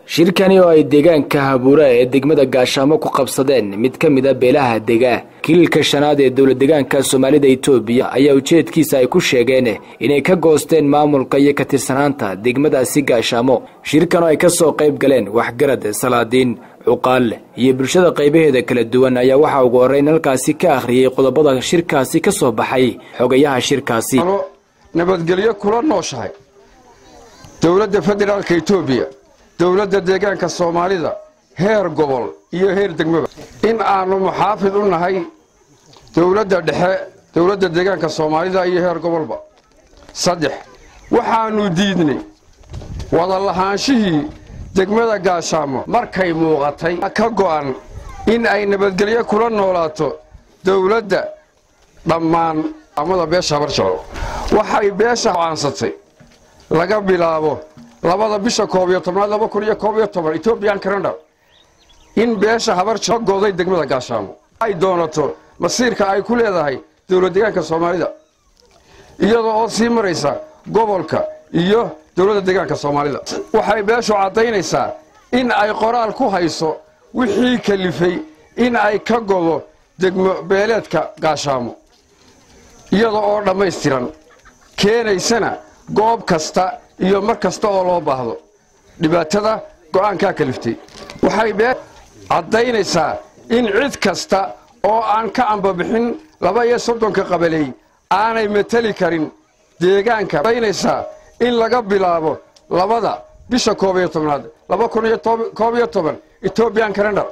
shirkani oo ay deegaanka habuura ee degmada gaashaamo ku qabsadeen mid ka mid a beelaha dega kililka shanaad ee dowla degaanka soomaalida itoobiya ayaa ujeedkiisa ay ku sheegeen inay ka goosteen maamulka iyo ka tirsanaanta degmadaasi gaashaamo shirkan oo ay ka soo qayb galeen waxgarad salaadiin cuqaal iyo bulshada qaybaheeda kala duwan ayaa waxaa ugu horreyn halkaasi ka akhriyey qodobada shirkaasi ka soo baxay xogayaha shirkaasi nabadgelyo kula nooshahay dowladda federaalka etoobiya dowladda deegaanka soomaalida heer gobol iyo heer degmaba in aanu muxaafid u nahay dowladda dhexe dowladda deegaanka soomaalida iyo heer gobolba saddex waxaannu diidnay wada lahaanshihii degmada gaashaamo markay muuqatay ka go'an in ay nabadgelyo kula noolaato dowladda dhammaan amada beesha habarjeclo waxay beesha caansatay laga bilaabo labada bisha koob iyo tobnaad laba kun iyo koob iyo toban etobian calendar in beesha habarjeclo gooday degmada gaashaamo ay doonato masiirka ay ku leedahay dowlad deegaanka soomaalida iyadoo oo sii maraysa gobolka iyo dowladda deegaanka soomaalida waxay beeshu caddaynaysaa in ay qoraal ku hayso wixii kalifay in ay ka godo degmo beeleedka gaashaamo iyada oo dhammaystiran keenaysana goob kasta iyo mar kasta oo loo baahdo dhibaatada go'aankaa kaliftay waxay bee caddaynaysaa in cid kasta oo aan ka ambabixin laba iyo soddonka qabaley aanay mateli karin deegaanka caddaynaysaa in laga bilaabo labada bisha koob iyo tobnaad laba kun iyo koob iyo toban etobian calendar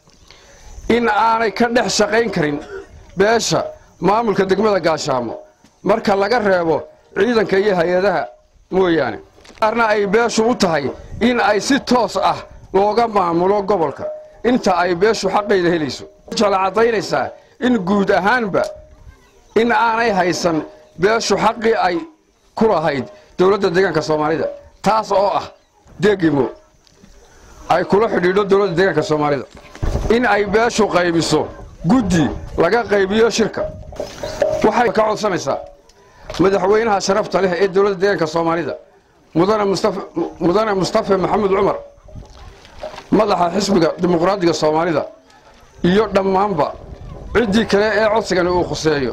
in aanay ka dhex shaqayn karin beesha maamulka degmada gaashaamo marka laga reebo ciidanka iyo hay-adaha mooyaane qaarna ay beeshu u tahay in ay si toos ah looga maamulo gobolka inta ay beeshu xaqayda helayso jala caddaynaysaa in guud ahaanba in aanay haysan beeshu xaqii ay ku lahayd dowladda deegaanka soomaalida taas oo ah degimo ay kula xidhiidho dowladda deegaanka soomaalida in ay beeshu qaybiso guddi laga qaybiyo shirka waxay ka codsanaysaa madaxweynaha sharafta leh ee dowladda deegaanka soomaalida mudane mustafe maxamed cumar madaxa xisbiga dimuqraadiga soomaalida iyo dhammaanba ciddii kale ee codsigani uu khuseeyo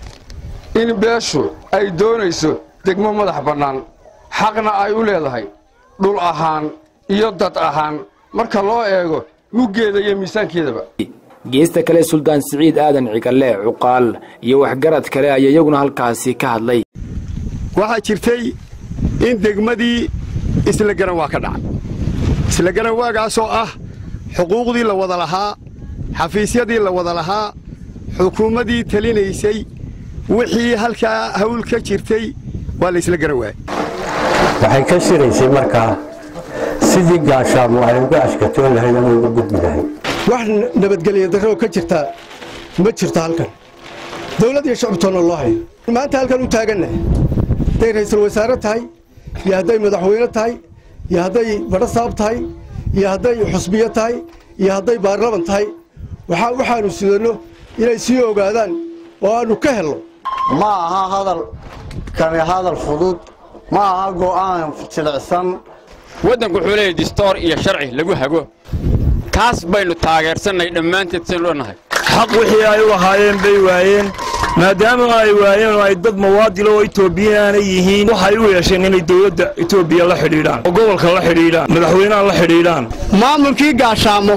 in beeshu ay doonayso degmo madax bannaan xaqna ay u leedahay dhul ahaan iyo dad ahaan marka loo eego muggeeda iyo miisaankeedaba geesta kale suldaan siciid aadan cigalle cuqaal iyo waxgarad kale ayaa iyaguna halkaasi ka hadlay waxaa jirtay in degmadii isla garan waa ka dhacay isla garan waagaasoo ah xuquuqdii la wada lahaa xafiisyadii la wada lahaa xukuumaddii talinaysay wixii halkaa hawl ka jirtay waa la isla garan waayey waxay ka shiraysay markaa sidii gaashaamo ay uga ashkatoon lahayd ama uga gudbi lahayd wax nabadgelya darroo ka jirtaa ma jirto halkan dawlad iyo shacbitoonna loo hayo maanta halkan u taaganna hadday ra'iisul wasaare tahay iyo hadday madaxweyne tahay iyo hadday badhasaab tahay iyo hadday xusbiyo tahay iyo hadday baarlaman tahay waxaa waxaannu sidanno inay sii ogaadaan oo aannu ka helno ma aha hadal kani hadal fudud ma aha go'aan jilicsan waddanku wuxuu leeyahy distoor iyo sharci lagu hago kaas baynu taageersannay dhammaanteed saynu dhannahay xaq wixii ay u lahaayeen bay waayeen maadaama ay waayeen oo ay dad mawaadilo oo etoobiyaana yihiin waxay u yeesheen inay dowladda etoobiya la xidhiidhaan oo gobolka la xidhiidhaan madaxweynaha la xidhiidhaan maamulkii gaashaamo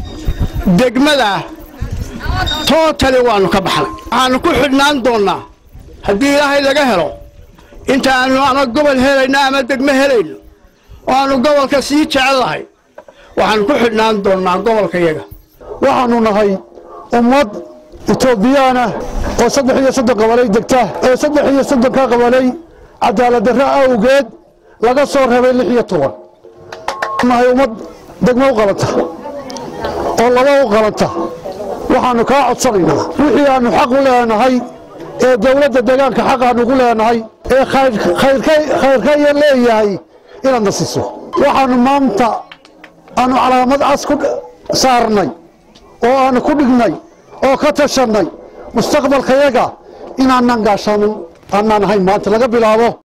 degmadaa tootali waannu ka baxnay waxaannu ku xidhnaan doonnaa haddii ilaahay laga helo intaannu ama gobol helayno ama degmo helayno oo aannu gobolka sii jecellahay waxaannu ku xidhnaan doonnaa gobolkayaga waxaannu nahay ummad etoobiyaana oo saddex iyo soddon qabalay degta ee saddex iyo soddonka qabalay cadaaladdarro awgeed laga soo reebay lix iyo toban nahay ummad degmo u qalanta oo laba u qalanta waxaannu kaa codsanaynaa wixii aannu xaq u leenahay ee dawladda deegaanka xaq aannugu leenahay ee khayrkaya leeyahay inaadna siiso waxaannu maanta aannu calaamad cas ku saarnay oo aannu ku dhignay oo ka tashannay mustaqbalkayaga inaanan gaashaamin aanaan ahayn maanta laga bilaabo